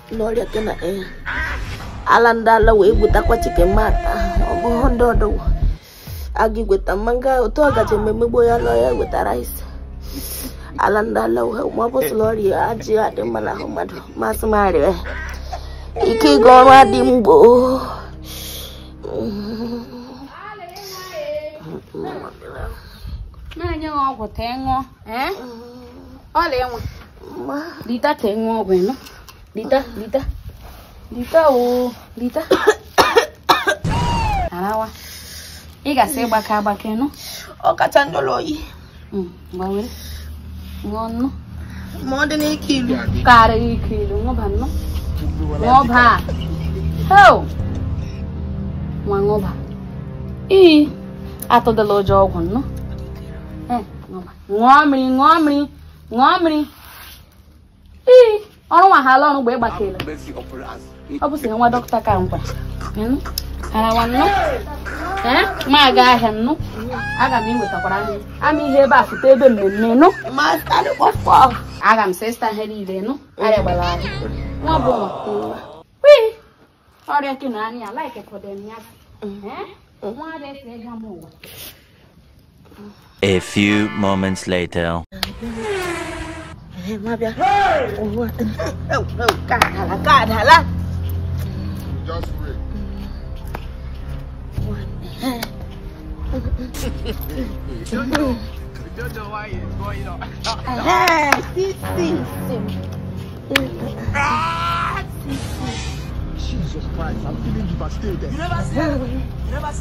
n'ọrịa ke na ee ala ndị ala wee gbutakwa chicken mata ọ bụghị ndị ọdụ aga igweta mmanga otu ọ gaji mmemmegbo ya nọ ya wetara isi ala ndị ala wee ma ọ bụ sịrị ọrịa ajị adị mma n'ahụ mmadụ masị m arịa ike ịga ọrụ adị mgbo na-enye gị ọgwụ tee ṅụọ ee ọla enwe lita tee ṅụọ ọgwụ ịnụ lita lita lita o lita arawa ị gasị ịgbake agbake nụ ọ kacha njọrọ oyi gbawere ṅụọ nnụ ma ọ dị n'ike ilu karịghị ike ilu ṅụba nnụ ṅụba heo nwa ṅụba ii atụdala ụjọ ọgwụ nnụ Eh, ṅụba. ṅụọ mmiri ṅụọ mmiri ṅụọ mmiri ii ọrụ nwa ha ala ọrụ mgbe ịgbakere ọ bụ sị nwa dọkịta ka nkwa Ịnụ? arawa nnụ ee ma aga ahịa nnụ aga m iwetakwara nri ama ihe ebe a fụta ebe mmemme nụ ma adị kpọfọ aga m sesta ihe niile nụ arịa gbara ahụ nwa bụ nwa wii ọrịa ke na anya laike fọdem ya Eh? nwa ada esi ịga m ụwa A few moments later. ma bịa ka adala ka adala Just wait. Jesus Christ, I'm feeling devastated.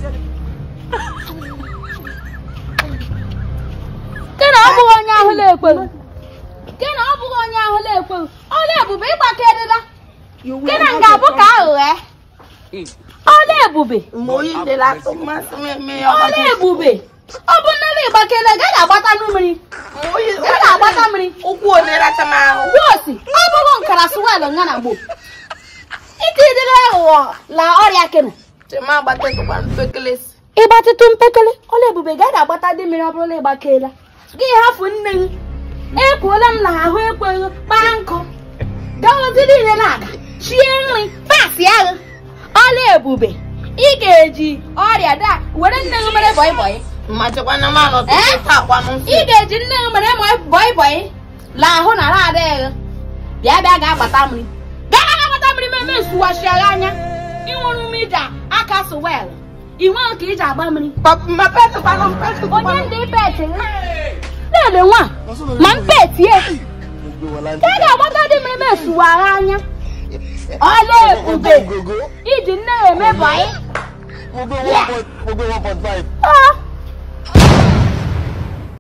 ke na ọ bụghị onye ahụ na-ekweghị ke na ọ bụghị onye ahụ na-ekweghị ọla ebube ịgbakerịla ke na nga abụ ka aghụghọ ọla ebube ma oyi dịla atụ mmasị m eme ya ọla ebube ọ bụ nne na ịgbakere gaghị agbata mmiri ma oyi gaghị agbata mmiri ụkwụ ole racha m ahụ gbuosi ọ bụghị nkara swelụ nga na gboo ike ịdịrị aghụghọ la ọrịa kene chema agbatatụkwa mpekelesi ịgbatịtụ mpekele ọla ebube gaghị agbata dị mmiri ọ bụrụ na ịgbakela gị hafụ nne gị ekwuola m na ahụ ekweghị kpaa nkụ gaozi niile na-aga chie nri pasi agha ọla ebube ị ga-eji ọrịa da were nne gị mere bọị bọị ma chekwa na m anọ Eh? tupu taa kwanụ ị ga-eji nne gị mere ma bọị bọị la ahụ na ara adịghị bịa bịa ga-agbata mmiri bịa ga agbata mmiri meme nsuwachigha anya ịnwere ume iji aka sụwel inwe ka iji agba mmiri ma petụkwanụ mpetụkwanụ onye ndị peti na-ele nwa ma mpetie ka a ga-agbata dị mmiri mesuwara anya ọla ebube iji nne ya eme bọị We'll go 1.5. Ah!